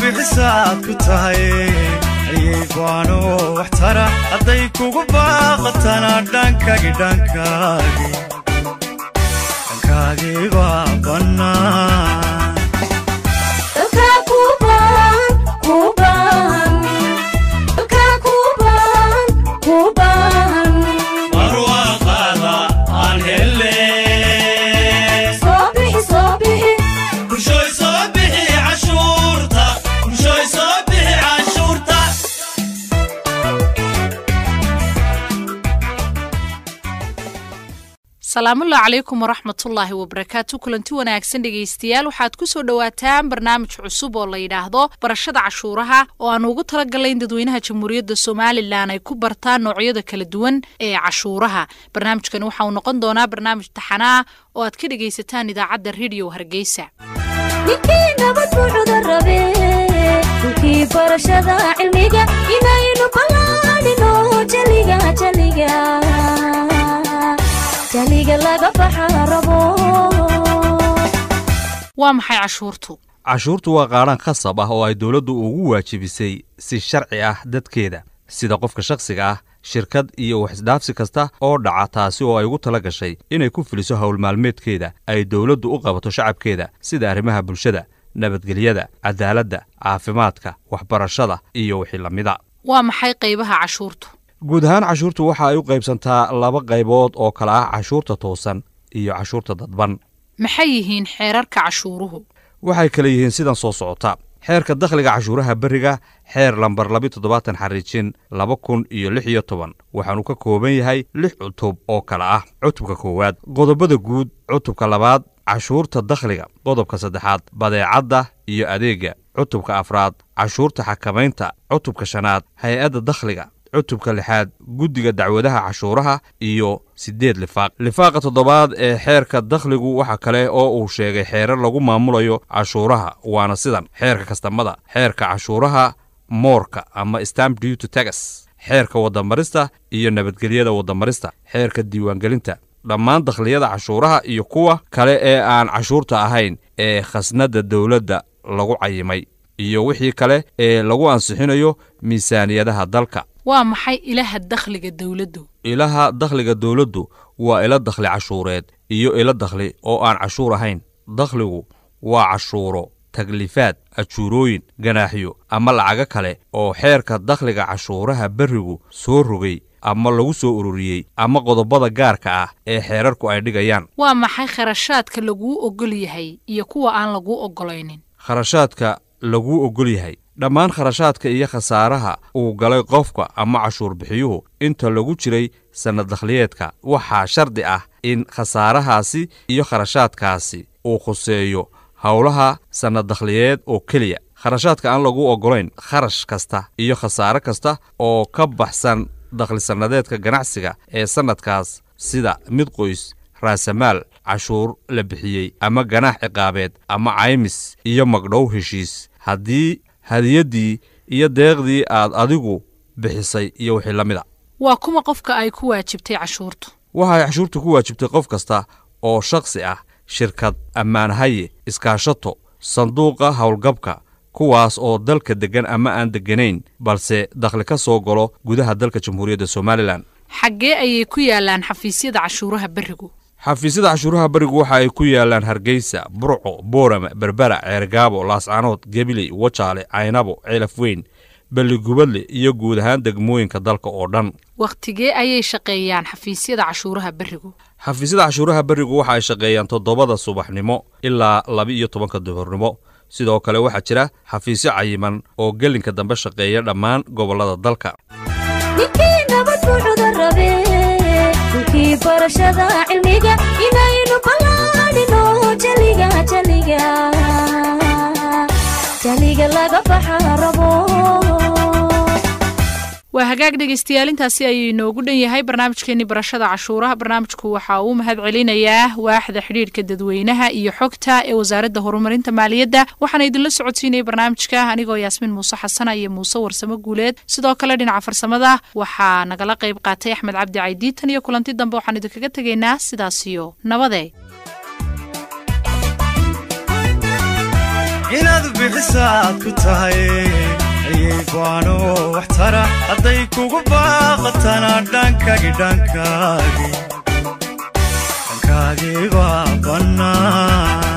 bixisaad ku tahay ayay go'aano wax tara hadday kugu baaqatana dhankagi dhankaagi dhankaagii baa bannaan barwaaqaada aan hele bulshooy soo bixi cashuurta bulshooy soo bixi cashuurta salaamullahi calaykum waraxmatullaahi wabarakaatu kulanti wanaagsan dhegaystayaal waxaad ku soo dhowaataan barnaamij cusub oo la yidhaahdo barashada cashuuraha oo aan ugu talagalay in dadweynaha jamhuuriyadda somalilan ay ku bartaan noocyada kala duwan ee cashuuraha barnaamijkani waxa uu noqon doonaa barnaamij taxanaa oo aad ka dhegaysataan idaacadda rediyo hargeysa ninkii nabad buu cudur rabe dhulkii barashada cilmiga inaynu ballaadhino jaliga jaliga jaliga laga baxa rabo waa maxay cashuurtu cashuurtu waa qaadhaan khasab ah oo ay dowladdu ugu waajibisay si sharci ah dadkeeda sida qofka shakhsiga ah shirkad iyo wax isdhaafsi kasta oo dhaca taasi oo ay ugu tala gashay inay ku fuliso howl maalmeedkeeda ay dowladdu u qabato shacabkeeda sida arrimaha bulshada nabadgelyada cadaaladda caafimaadka waxbarashada iyo wixii la mida waa maxay qaybaha cashuurtu guud ahaan cashuurtu waxa ay u qaybsantaa laba qaybood oo kala ah cashuurta toosan iyo cashuurta dadban maxay yihiin xeerarka cashuuruhu waxay kala yihiin sidan soo socota xeerka dakhliga cashuuraha beriga xeer lambar labi toddobaatan xariijin laba kun iyo lix iyo toban waxaanu ka kooban yahay lix cutub oo kale ah cutubka koowaad qodobada guud cutubka labaad cashuurta dakhliga qodobka saddexaad badeecadda iyo adeegga cutubka afraad cashuurta xakamaynta cutubka shanaad hay-adda dakhliga cutubka lixaad guddiga dacwadaha cashuuraha iyo siddeed lifaaq lifaaqa toddobaad ee xeerka dakhligu waxa kale oo uu sheegay xeerar lagu maamulayo cashuuraha waana sidan xeerka kastamada xeerka cashuuraha moorka ama stamp duty tagas xeerka waddamarista iyo nabadgelyada waddamarista xeerka diiwaangelinta dhammaan dakhliyada cashuuraha iyo kuwa kale ee aan cashuurta ahayn ee khasnadda dowladda lagu cayimay iyo wixii kale ee lagu ansixinayo miisaaniyadaha dalka waa maxay ilaha dakhliga dowladdu ilaha dakhliga dowladdu waa ilo dakhli cashuureed iyo ilo dakhli oo aan cashuur ahayn dakhligu waa cashuuro taklifaad ajuurooyin ganaaxyo ama lacago kale oo xeerka dakhliga cashuuraha berrigu soo rogay ama lagu soo ururiyey ama qodobada gaarka ah ee xeerarku ay dhigayaan waa maxay kharashaadka laguu ogol yahay iyo kuwa aan laguu ogolaynin kharashaadka laguu ogol yahay dhammaan kharashaadka iyo khasaaraha uu galay qofka ama cashuur bixiyuhu inta lagu jiray sannad dakhliyeedka waxaa shardi ah in khasaarahaasi iyo kharashaadkaasi uu khuseeyo howlaha sannad dakhliyeed oo keliya kharashaadka aan lagu oggolayn kharash kasta iyo khasaare kasta oo ka baxsan dakhlisannadeedka ganacsiga ee sannadkaas sida mid qoys raasamaal cashuur la bixiyey ama ganaax ciqaabeed ama caymis iyo magdhow heshiis haddii hadiyaddii iyo deeqdii aad adigu bixisay iyo wixii la mida waa kuma qofka ay ku waajibtay cashuurtu waxay cashuurtu ku waajibtay qof kasta oo shakhsi ah shirkad ammaanhaye iskaashato sanduuqa howlgabka kuwaas oo dalka deggan ama aan degganayn balse dakhli ka soo galo gudaha dalka jamhuuriyadda somalilan xaggee ayay ku yaalaan xafiisyada cashuuraha berrigu xafiisyada cashuuraha berigu waxa ay ku yaalaan hargeysa burco boorama berbera ceergaabo laascanood gebiley wajaale caynabo ceelaf weyn balligubadle iyo guud ahaan degmooyinka dalka oo dhan wakhtigee ayay shaqeeyaan xafiisyada cashuuraha berrigu xafiisyada cashuuraha berigu waxa ay shaqeeyaan toddobada subaxnimo ilaa laba iyo tobanka duhurnimo sidoo kale waxaa jira xafiisyo cayiman oo gelinka dambe shaqeeya dhammaan gobollada dalka ninkii nabad buu cudur rabe dhulkii barashada cilmiga inaynu ballaadhino jaliga jaliga jaliga laga baxa rabo waa hagaag dhegaystayaal intaasi ayuu inoogu dhan yahay barnaamijkeenii barashada cashuuraha barnaamijku waxa uu mahad celinayaa waaxda xidhiidhka dadweynaha iyo xogta ee wasaaradda horumarinta maaliyadda waxaana idinla socodsiinayay barnaamijka anigoo yaasmiin muuse xasana iyo muuse warsamo guuleed sidoo kale dhinaca farsamada waxaa nagala qayb qaatay axmed cabdi caydiitan iyo kulanti dambe waxaan idinkaga tegaynaa sidaas iyo nabade inaad bixisaad ku tahay ayay baano wax tara hadday kugu baaqatana dhankagi dhankaagi dhankaagii baa bannaan